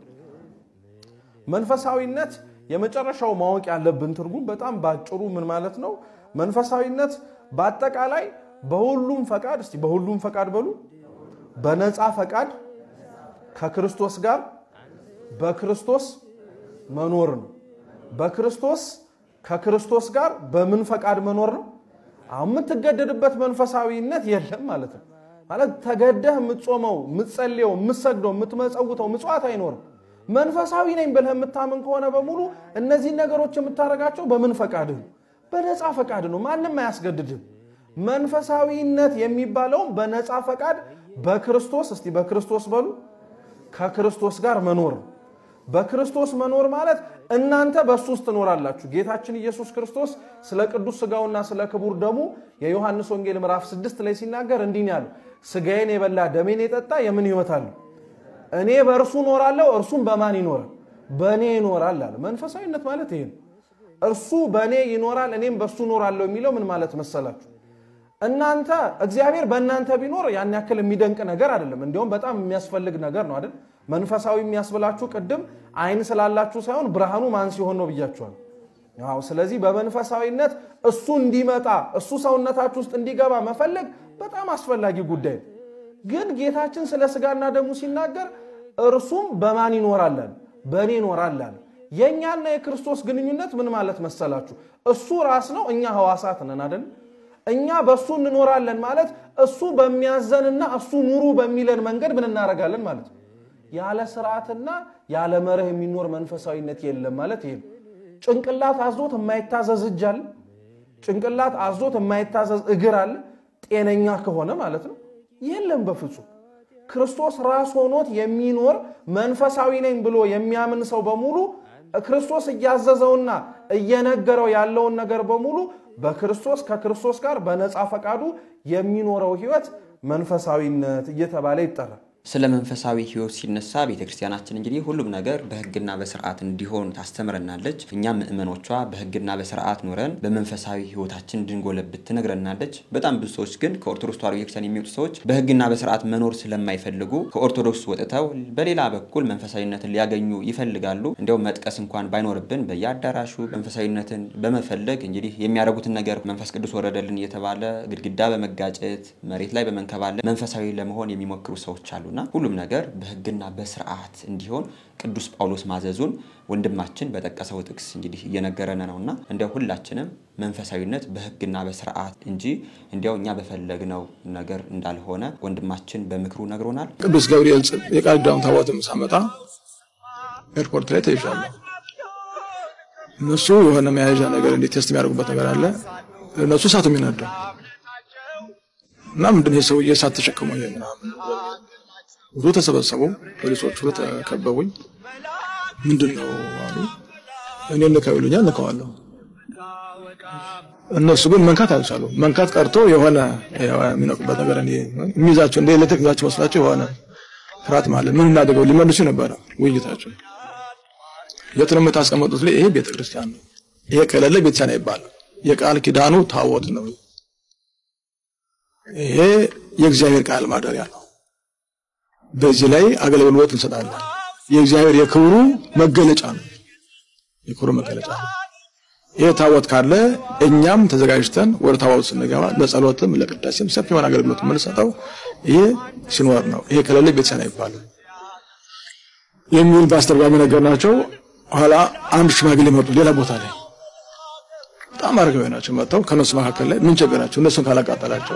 መንፈሳዊነት የመጨረሻው ማወቅ ያለብን ትርጉም በጣም ባጭሩ ምን ማለት ነው? መንፈሳዊነት በአጠቃላይ በሁሉም ፈቃድ እስቲ በሁሉም ፈቃድ በሉ በነፃ ፈቃድ ከክርስቶስ ጋር በክርስቶስ መኖር ነው። በክርስቶስ ከክርስቶስ ጋር በምን ፈቃድ መኖር ነው? አሁን የምትገደድበት መንፈሳዊነት የለም ማለት ነው። ማለት ተገደህ የምትጾመው፣ የምትጸልየው፣ የምትሰግደው፣ የምትመጸውተው ምጽዋት አይኖርም። መንፈሳዊ ነኝ ብለህ የምታምን ከሆነ በሙሉ እነዚህን ነገሮች የምታደርጋቸው በምን ፈቃድህ ነው? በነፃ ፈቃድ ነው። ማንም አያስገድድም። መንፈሳዊነት የሚባለውም በነፃ ፈቃድ በክርስቶስ እስቲ በክርስቶስ በሉ ከክርስቶስ ጋር መኖር ነው። በክርስቶስ መኖር ማለት እናንተ በእሱ ውስጥ ትኖራላችሁ። ጌታችን ኢየሱስ ክርስቶስ ስለ ቅዱስ ስጋውና ስለ ክቡር ደሙ የዮሐንስ ወንጌል ምዕራፍ ስድስት ላይ ሲናገር እንዲህ ነው ያለው፣ ስጋዬን የበላ ደሜን የጠጣ የምን ሕይወት አለው? እኔ በእርሱ እኖራለሁ፣ እርሱም በማን ይኖራል? በእኔ ይኖራል አለ። መንፈሳዊነት ማለት ይሄ ነው። እርሱ በእኔ ይኖራል፣ እኔም በእሱ እኖራለሁ የሚለው ምን ማለት መሰላችሁ? እናንተ እግዚአብሔር በእናንተ ቢኖር ያን ያክል የሚደንቅ ነገር አይደለም። እንዲሁም በጣም የሚያስፈልግ ነገር ነው አይደል? መንፈሳዊ የሚያስብላችሁ ቅድም አይን ስላላችሁ ሳይሆን ብርሃኑ ማን ሲሆን ነው ብያችኋል። አዎ። ስለዚህ በመንፈሳዊነት እሱ እንዲመጣ እሱ ሰውነታችሁ ውስጥ እንዲገባ መፈለግ በጣም አስፈላጊ ጉዳይ ነው። ግን ጌታችን ስለ ስጋና ደሙ ሲናገር እርሱም በማን ይኖራለን? በእኔ ይኖራለን። የእኛና የክርስቶስ ግንኙነት ምን ማለት መሰላችሁ? እሱ ራስ ነው፣ እኛ ህዋሳት ነን አይደል? እኛ በእሱ እንኖራለን ማለት እሱ በሚያዘንና እሱ ኑሩ በሚለን መንገድ ምን እናደርጋለን ማለት ነው። ያለ ስርዓትና ያለ መርህ የሚኖር መንፈሳዊነት የለም ማለት ይሄ ነው። ጭንቅላት አዞት የማይታዘዝ እጅ አለ። ጭንቅላት አዞት የማይታዘዝ እግር አለ። ጤነኛ ከሆነ ማለት ነው። የለም በፍጹም። ክርስቶስ ራስ ሆኖት የሚኖር መንፈሳዊ ነኝ ብሎ የሚያምን ሰው በሙሉ ክርስቶስ እያዘዘውና እየነገረው ያለውን ነገር በሙሉ በክርስቶስ ከክርስቶስ ጋር በነፃ ፈቃዱ የሚኖረው ህይወት መንፈሳዊነት እየተባለ ይጠራል። ስለ መንፈሳዊ ህይወት ሲነሳ ቤተክርስቲያናችን እንግዲህ ሁሉም ነገር በህግና በስርዓት እንዲሆን ታስተምረናለች። እኛም ምእመኖቿ በህግና በስርዓት ኖረን በመንፈሳዊ ህይወታችን እንድንጎለብት ትነግረናለች። በጣም ብዙ ሰዎች ግን ከኦርቶዶክስ ተዋሕዶ ቤተክርስቲያን የሚወጡ ሰዎች በህግና በስርዓት መኖር ስለማይፈልጉ ከኦርቶዶክስ ወጥተው በሌላ በኩል መንፈሳዊነትን ሊያገኙ ይፈልጋሉ። እንዲያውም መጥቀስ እንኳን ባይኖርብን በየአዳራሹ መንፈሳዊነትን በመፈለግ እንግዲህ የሚያደርጉትን ነገር መንፈስ ቅዱስ ወረደልን እየተባለ ግድግዳ በመጋጨት መሬት ላይ በመንከባለ መንፈሳዊ ለመሆን የሚሞክሩ ሰዎች አሉ እና ሁሉም ነገር በህግና በስርዓት እንዲሆን ቅዱስ ጳውሎስ ማዘዙን ወንድማችን በጠቀሰው ጥቅስ እንግዲህ እየነገረን ነው እና እንዲያው ሁላችንም መንፈሳዊነት በህግና በስርዓት እንጂ እንዲያው እኛ በፈለግነው ነገር እንዳልሆነ ወንድማችን በምክሩ ነግሮናል። ቅዱስ ገብርኤል የቃል ኪዳኑን ታቦትም ሳመጣ ኤርፖርት ላይ ተይዣለሁ። እነሱ የሆነ መያዣ ነገር እንዴት ቴስት የሚያደርጉበት ነገር አለ። እነሱ እሳቱ የሚነደው እና ምንድን ይሄ ሰውዬ እሳት ተሸክሞ ይሄ ምናምን ብዙ ተሰበሰቡ። ፖሊሶች ሁሉ ተከበቡኝ። ምንድን ነው አሉ። እኔ ንካው ይሉኛል፣ ንካዋለሁ። እነሱ ግን መንካት አልቻሉ። መንካት ቀርቶ የሆነ የሚነቁበት ነገር እኔ የሚይዛቸው እንደ ኤሌክትሪክ ይዛቸው መስላቸው የሆነ ፍርሃት ማለት ምን እናደርገው ሊመልሱ ነበረ ውይይታቸው። የት ነው የምታስቀምጡት? ይሄ ቤተክርስቲያን ነው። ይሄ ከሌለ ቤተክርስቲያን አይባልም። የቃል ኪዳኑ ታቦት ነው። ይሄ የእግዚአብሔር ቃል ማደሪያ ነው። በዚህ ላይ አገልግሎት እንሰጣለን። የእግዚአብሔር የክብሩ መገለጫ ነው። የክብሩ መገለጫ ነው። ይሄ ታቦት ካለ እኛም ተዘጋጅተን ወደ ታቦት ስንገባ ለጸሎትም ለቅዳሴም ሰፊ የሆነ አገልግሎት የምንሰጠው ይሄ ሲኖር ነው። ይሄ ከሌለ ቤተክርስቲያን አይባልም የሚል በአስተርጓሚ ነገር ናቸው። ኋላ አንድ ሽማግሌ መጡ ሌላ ቦታ ላይ በጣም አረጋዊ ናቸው። መጥተው ከነሱ መካከል ላይ ምን ቸገራቸው? እነሱን ካላቃጠላቸው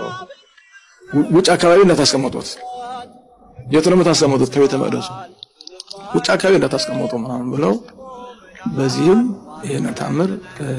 ውጭ አካባቢ እንዳታስቀመጡት የት ነው የምታስቀምጡት? ከቤተ መቅደሱ ውጭ አካባቢ እንዳታስቀምጡ ምናምን ብለው በዚህም ይህን ታምር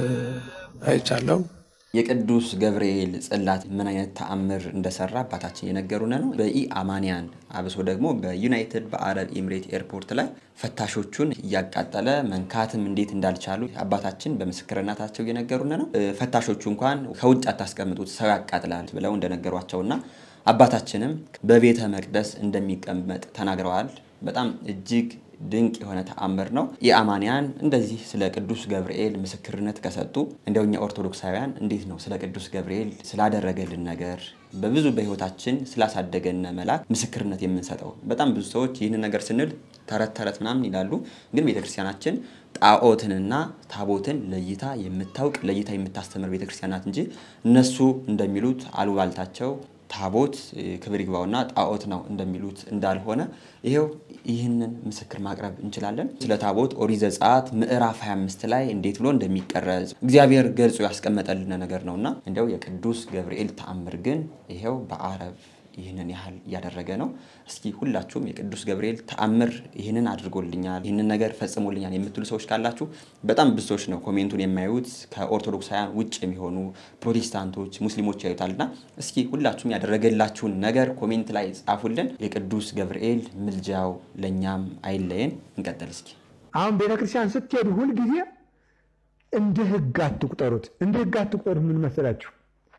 አይቻለው። የቅዱስ ገብርኤል ጽላት ምን አይነት ተአምር እንደሰራ አባታችን የነገሩን ነው። በኢ አማንያን አብሶ ደግሞ በዩናይትድ በአረብ ኤምሬት ኤርፖርት ላይ ፈታሾቹን እያቃጠለ መንካትም እንዴት እንዳልቻሉ አባታችን በምስክርነታቸው እየነገሩን ነው። ፈታሾቹ እንኳን ከውጭ አታስቀምጡት ሰው ያቃጥላል ብለው እንደነገሯቸውና አባታችንም በቤተ መቅደስ እንደሚቀመጥ ተናግረዋል። በጣም እጅግ ድንቅ የሆነ ተአምር ነው። የአማንያን እንደዚህ ስለ ቅዱስ ገብርኤል ምስክርነት ከሰጡ እንዲያው እኛ ኦርቶዶክሳውያን እንዴት ነው ስለ ቅዱስ ገብርኤል ስላደረገልን ነገር በብዙ በህይወታችን ስላሳደገን መልአክ ምስክርነት የምንሰጠው? በጣም ብዙ ሰዎች ይህንን ነገር ስንል ተረት ተረት ምናምን ይላሉ። ግን ቤተክርስቲያናችን ጣዖትንና ታቦትን ለይታ የምታውቅ ለይታ የምታስተምር ቤተክርስቲያን ናት እንጂ እነሱ እንደሚሉት አሉባልታቸው ታቦት ክብር ይግባውና ጣዖት ነው እንደሚሉት እንዳልሆነ ይሄው ይህንን ምስክር ማቅረብ እንችላለን። ስለ ታቦት ኦሪት ዘጸአት ምዕራፍ 25 ላይ እንዴት ብሎ እንደሚቀረጽ እግዚአብሔር ገልጾ ያስቀመጠልን ነገር ነውና እንዲያው የቅዱስ ገብርኤል ተአምር ግን ይሄው በአረብ ይህንን ያህል እያደረገ ነው። እስኪ ሁላችሁም የቅዱስ ገብርኤል ተአምር ይህንን አድርጎልኛል፣ ይህንን ነገር ፈጽሞልኛል የምትሉ ሰዎች ካላችሁ በጣም ብዙ ሰዎች ነው ኮሜንቱን የማያዩት ከኦርቶዶክሳውያን ውጭ የሚሆኑ ፕሮቴስታንቶች፣ ሙስሊሞች ያዩታልና እስኪ ሁላችሁም ያደረገላችሁን ነገር ኮሜንት ላይ ጻፉልን። የቅዱስ ገብርኤል ምልጃው ለእኛም አይለየን። እንቀጥል እስኪ አሁን ቤተክርስቲያን ስትሄዱ ሁልጊዜ እንደ ህግ አትቁጠሩት። እንደ ህግ አትቁጠሩት። ምን መሰላችሁ?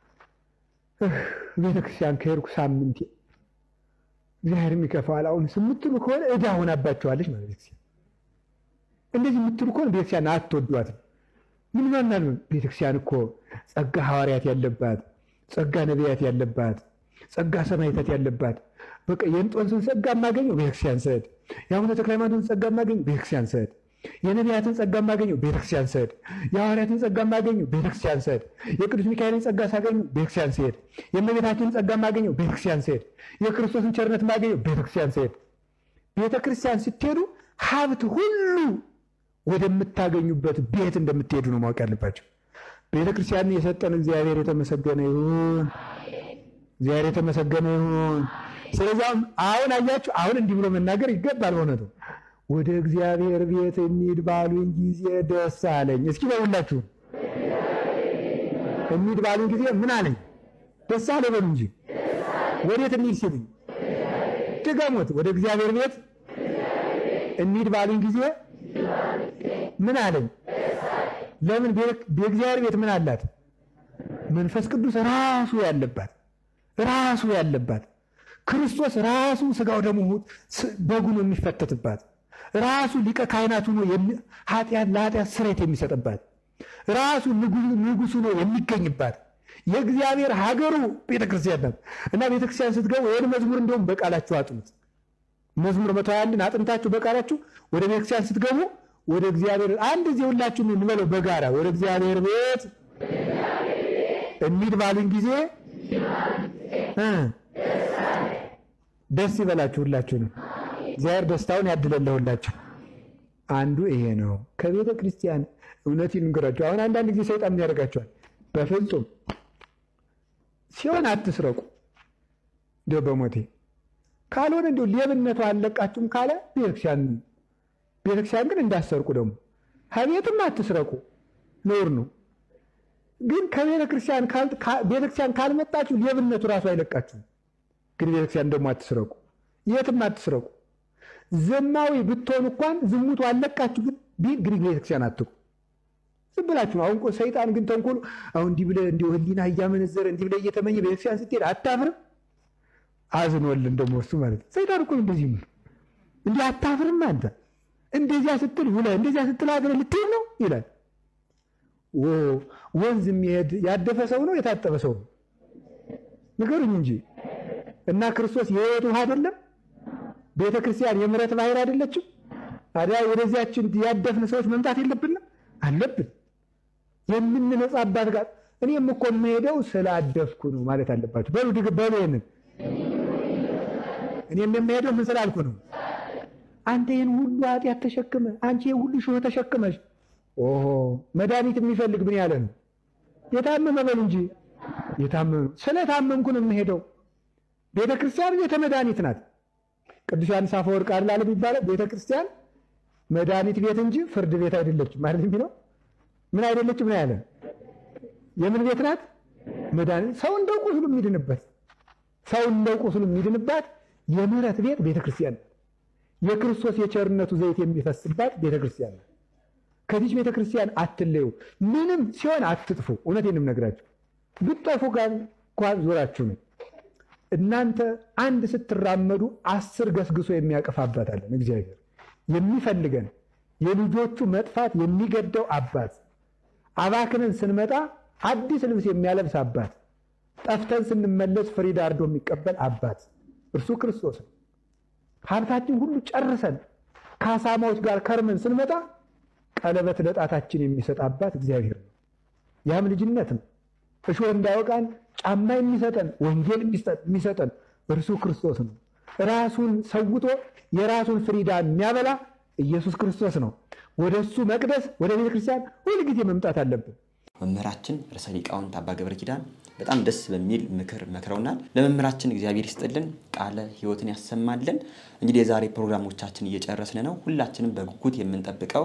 ቤተክርስቲያን ከሄድኩ ሳምንቴ እግዚአብሔር የሚከፋዋል አሁን የምትሉ ከሆነ ዕዳ ሆናባቸዋለች ማለት ቤተክርስቲያን። እንደዚህ የምትሉ ከሆነ ቤተክርስቲያን አትወዷትም። ምን ማናል? ቤተክርስቲያን እኮ ጸጋ ሐዋርያት ያለባት፣ ጸጋ ነቢያት ያለባት፣ ጸጋ ሰማዕታት ያለባት በቃ የእንጦንስን ጸጋ የማገኘው ቤተክርስቲያን ስሄድ፣ የአቡነ ተክለ ሃይማኖትን ጸጋ የማገኘው ቤተክርስቲያን ስሄድ፣ የነቢያትን ጸጋ የማገኘው ቤተክርስቲያን ስሄድ፣ የሐዋርያትን ጸጋ የማገኘው ቤተክርስቲያን ስሄድ፣ የቅዱስ ሚካኤልን ጸጋ ሳገኘው ቤተክርስቲያን ስሄድ፣ የእመቤታችንን ጸጋ የማገኘው ቤተክርስቲያን ስሄድ፣ የክርስቶስን ቸርነት የማገኘው ቤተክርስቲያን ስሄድ። ቤተክርስቲያን ስትሄዱ ሀብት ሁሉ ወደምታገኙበት ቤት እንደምትሄዱ ነው ማወቅ ያለባቸው። ቤተክርስቲያንን የሰጠን እግዚአብሔር የተመሰገነ ይሁን። እግዚአብሔር የተመሰገነ ይሁን። ስለዚህ አሁን አያችሁ፣ አሁን እንዲህ ብሎ መናገር ይገባል። በእውነቱ ወደ እግዚአብሔር ቤት እንሂድ ባሉኝ ጊዜ ደስ አለኝ። እስኪ በሁላችሁ እንሂድ ባሉኝ ጊዜ ምን አለኝ? ደስ አለ በሉ እንጂ። ወዴት እንሂድ ሲሉኝ ድገሙት። ወደ እግዚአብሔር ቤት እንሂድ ባሉኝ ጊዜ ምን አለኝ? ለምን? በእግዚአብሔር ቤት ምን አላት? መንፈስ ቅዱስ ራሱ ያለባት ራሱ ያለባት ክርስቶስ ራሱ ስጋው ደግሞ በጉ ነው የሚፈተትባት ራሱ ሊቀ ካህናት ሆኖ ኃጢአት ለኃጢአት ስርየት የሚሰጥባት ራሱ ንጉሱ ነው የሚገኝባት የእግዚአብሔር ሀገሩ ቤተክርስቲያን ናት እና ቤተክርስቲያን ስትገቡ ይህን መዝሙር እንደውም በቃላችሁ አጥኑት። መዝሙር መቶ አንድን አጥንታችሁ በቃላችሁ ወደ ቤተክርስቲያን ስትገቡ ወደ እግዚአብሔር አንድ ጊዜ ሁላችሁም እንበለው በጋራ ወደ እግዚአብሔር ቤት እንሂድ ባሉኝ ጊዜ ደስ ይበላችሁ። ሁላችሁ ነው እግዚአብሔር ደስታውን ያድለለሁላችሁ። አንዱ ይሄ ነው። ከቤተ ክርስቲያን እውነት ይንገራችሁ። አሁን አንዳንድ ጊዜ ሰይጣን ምን ያደርጋቸዋል? በፍጹም ሲሆን አትስረቁ፣ እንዲያው በሞቴ ካልሆነ እንዲሁ ሌብነቱ አለቃችሁም ካለ ቤተክርስቲያን ቤተክርስቲያን ግን እንዳሰርቁ ደግሞ ከቤትም አትስረቁ፣ ነውር ነው። ግን ከቤተ ክርስቲያን ቤተክርስቲያን ካልመጣችሁ ሌብነቱ ራሱ አይለቃችሁም። ግን ቤተክርስቲያን ደግሞ አትስረቁ፣ የትም አትስረቁ። ዘማዊ ብትሆኑ እንኳን ዝሙቱ አለቃችሁ፣ ግን ግን ቤተክርስቲያን አትቁ። ዝም ብላችሁ ነው። አሁን ሰይጣን ግን ተንኮሉ አሁን እንዲህ ብለህ እንዲሁ ህሊና እያመነዘረ እንዲህ ብለህ እየተመኘ ቤተክርስቲያን ስትሄድ አታፍርም? አዝኖልን ደግሞ እሱ ማለት ነው። ሰይጣን እኮ እንደዚህ ነው። እንዲህ አታፍርም አንተ እንደዚያ ስትል ውለህ እንደዚያ ስትል አድረህ ልትሄድ ነው ይላል። ወንዝ የሚሄድ ያደፈ ሰው ነው የታጠበ ሰው ነው? ንገሩኝ እንጂ እና ክርስቶስ የህይወት ውሃ አይደለም? ቤተ ክርስቲያን የምሕረት ባህር አይደለችም? ታዲያ ወደዚያችን ያደፍን ሰዎች መምጣት የለብንም? አለብን። የምንነጻባት ጋር እኔም እኮ የምሄደው ስላደፍኩ ነው ማለት አለባቸው። በሉ ድግ በሉ ይሄንን እኔም የምሄደው ምን ስላልኩ ነው? አንተ ይህን ሁሉ ኃጢአት ተሸክመ አንቺ ይህን ሁሉ ሾህ ተሸክመሽ ኦሆ መድኃኒት የሚፈልግ ምን ያለ ነው? የታመመ በሉ እንጂ የታመመ ስለታመምኩ ነው የምሄደው። ቤተ ክርስቲያን ቤተ መድኃኒት ናት። ቅዱስ ዮሐንስ አፈወርቅ አይደል የሚባለው ቤተ ክርስቲያን መድኃኒት ቤት እንጂ ፍርድ ቤት አይደለችም ማለት የሚለው ምን አይደለችም ነው ያለ። የምን ቤት ናት? መድኃኒት ሰው እንደው ቁስሉ የሚድንበት ሰው እንደው ቁስሉ የሚድንባት የምህረት ቤት ቤተ ክርስቲያን ናት። የክርስቶስ የቸርነቱ ዘይት የሚፈስባት ቤተ ክርስቲያን ናት። ከዚች ቤተ ክርስቲያን አትለዩ። ምንም ሲሆን አትጥፉ። እውነቴንም ነግራችሁ ብትጠፉ ጋር እንኳን ዞራችሁ ነው። እናንተ አንድ ስትራመዱ አስር ገስግሶ የሚያቅፍ አባት አለን። እግዚአብሔር የሚፈልገን የልጆቹ መጥፋት የሚገደው አባት፣ አባክነን ስንመጣ አዲስ ልብስ የሚያለብስ አባት፣ ጠፍተን ስንመለስ ፍሪዳ አርዶ የሚቀበል አባት እርሱ ክርስቶስ ነው። ሀብታችን ሁሉ ጨርሰን ከአሳማዎች ጋር ከርመን ስንመጣ ቀለበት ለጣታችን የሚሰጥ አባት እግዚአብሔር ነው። ያም ልጅነት ነው። እሾህ እንዳይወቃን ጫማ የሚሰጠን ወንጌል የሚሰጠን እርሱ ክርስቶስ ነው። ራሱን ሰውቶ የራሱን ፍሪዳ የሚያበላ ኢየሱስ ክርስቶስ ነው። ወደ እሱ መቅደስ ወደ ቤተ ክርስቲያን ሁልጊዜ መምጣት አለብን። መምህራችን ርዕሰ ሊቃውንት አባ ገብረ ኪዳን በጣም ደስ በሚል ምክር መክረውናል። ለመምህራችን እግዚአብሔር ይስጥልን፣ ቃለ ሕይወትን ያሰማልን። እንግዲህ የዛሬ ፕሮግራሞቻችን እየጨረስን ነው። ሁላችንም በጉጉት የምንጠብቀው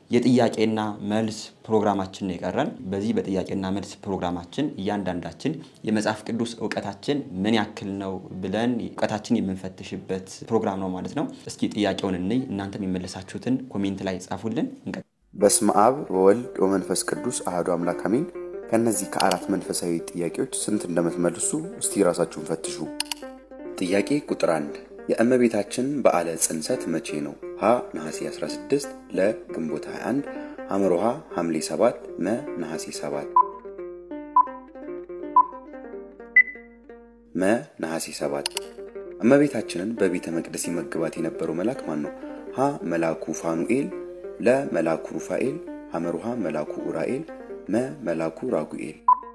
የጥያቄና መልስ ፕሮግራማችን ነው የቀረን። በዚህ በጥያቄና መልስ ፕሮግራማችን እያንዳንዳችን የመጽሐፍ ቅዱስ እውቀታችን ምን ያክል ነው ብለን እውቀታችን የምንፈትሽበት ፕሮግራም ነው ማለት ነው። እስኪ ጥያቄውን እንይ። እናንተም የመለሳችሁትን ኮሜንት ላይ ጻፉልን። እንቀጥል። በስመ አብ ወወልድ ወመንፈስ ቅዱስ አሐዱ አምላክ አሜን። ከእነዚህ ከአራት መንፈሳዊ ጥያቄዎች ስንት እንደምትመልሱ እስቲ ራሳችሁን ፈትሹ። ጥያቄ ቁጥር አንድ የእመቤታችን በዓለ ጽንሰት መቼ ነው? ሀ ነሐሴ 16፣ ለ ግንቦት 21፣ ሐመሮሃ ሐምሌ 7፣ መ ነሐሴ 7። መ ነሐሴ 7። እመቤታችንን በቤተ መቅደስ ይመግባት የነበረው መልአክ ማን ነው? ሀ መልአኩ ፋኑኤል፣ ለ መልአኩ ሩፋኤል፣ ሐመሮሃ መልአኩ ኡራኤል፣ መ መልአኩ ራጉኤል።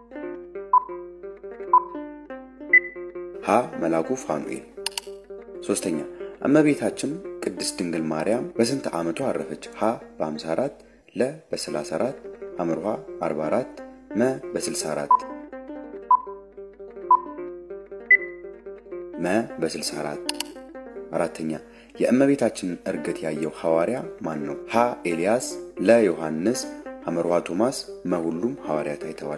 ሀ መልአኩ ፋኑኤል። ሶስተኛ እመቤታችን ቅድስት ድንግል ማርያም በስንት ዓመቷ አረፈች? ሀ በ54 ለ በ34 ሐመርሃ 44 መ በ64 መ በ64 አራተኛ የእመቤታችንን እርገት ያየው ሐዋርያ ማን ነው? ሀ ኤልያስ ለ ዮሐንስ ሐመርሃ ቶማስ መ ሁሉም ሐዋርያት አይተዋል።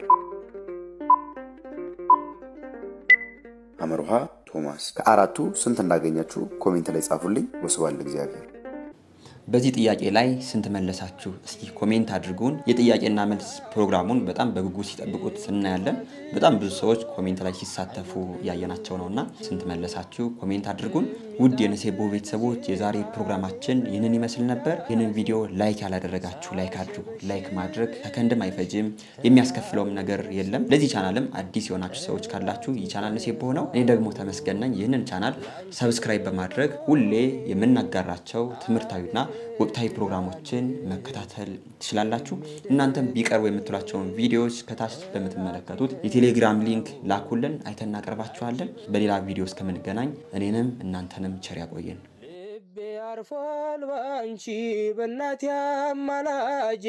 ሐመርሃ ቶማስ። ከአራቱ ስንት እንዳገኛችሁ ኮሜንት ላይ ጻፉልኝ። ወስብሐት ለእግዚአብሔር። በዚህ ጥያቄ ላይ ስንት መለሳችሁ? እስኪ ኮሜንት አድርጉን። የጥያቄና መልስ ፕሮግራሙን በጣም በጉጉት ሲጠብቁት እናያለን። በጣም ብዙ ሰዎች ኮሜንት ላይ ሲሳተፉ ያየናቸው ነውና ስንት መለሳችሁ? ኮሜንት አድርጉን። ውድ የነሴቦ ቤተሰቦች የዛሬ ፕሮግራማችን ይህንን ይመስል ነበር። ይህንን ቪዲዮ ላይክ ያላደረጋችሁ ላይክ አድርጉ። ላይክ ማድረግ ከከንድም አይፈጅም፣ የሚያስከፍለውም ነገር የለም። ለዚህ ቻናልም አዲስ የሆናችሁ ሰዎች ካላችሁ ይህ ቻናል ነሴቦ ነው። እኔ ደግሞ ተመስገን ነኝ። ይህንን ቻናል ሰብስክራይብ በማድረግ ሁሌ የምናጋራቸው ትምህርታዊና ወቅታዊ ፕሮግራሞችን መከታተል ትችላላችሁ። እናንተም ቢቀርቡ የምትሏቸውን ቪዲዮዎች ከታች በምትመለከቱት የቴሌግራም ሊንክ ላኩልን፣ አይተን እናቀርባችኋለን። በሌላ ቪዲዮ እስከምንገናኝ እኔንም እናንተንም ቸር ያቆየን። ልቤ አርፏል ባንቺ በእናቴ አማላጄ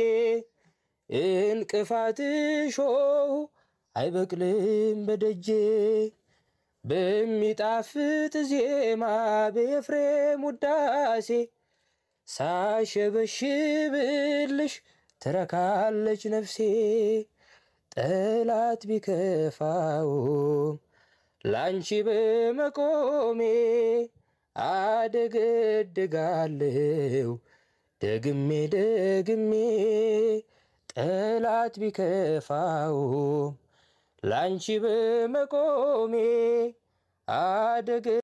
እንቅፋት ሾህ አይበቅልም በደጄ በሚጣፍጥ ዜማ በኤፍሬም ውዳሴ ሳሸበሽብልሽ ትረካለች ነፍሴ ጠላት ቢከፋውም ላንቺ በመቆሜ አደገድጋለሁ ደግሜ ደግሜ ጠላት ቢከፋውም ላንቺ በመቆሜ አደገ